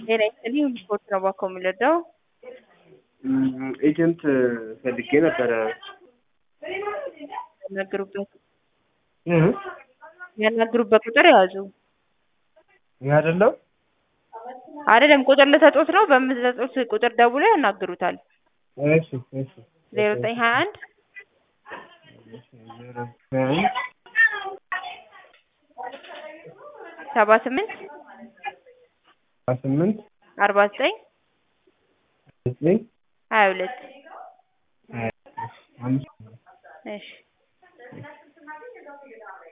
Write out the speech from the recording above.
ጤና ይስጥልኝ ስፖርት ነው ባኮ የምንረዳው ኤጀንት ፈልጌ ነበረ። ያናግሩበት ያናግሩበት ቁጥር ያዙ። ይህ አይደለም አይደለም ቁጥር ልሰጦት ነው። በምትሰጡት ቁጥር ደውሎ ያናግሩታል። እሺ እሺ ዜሮ ዘጠኝ ሀያ አንድ ሰባ ስምንት ስምንት አርባ ዘጠኝ ዘጠኝ ሀያ ሁለት አምስት እሺ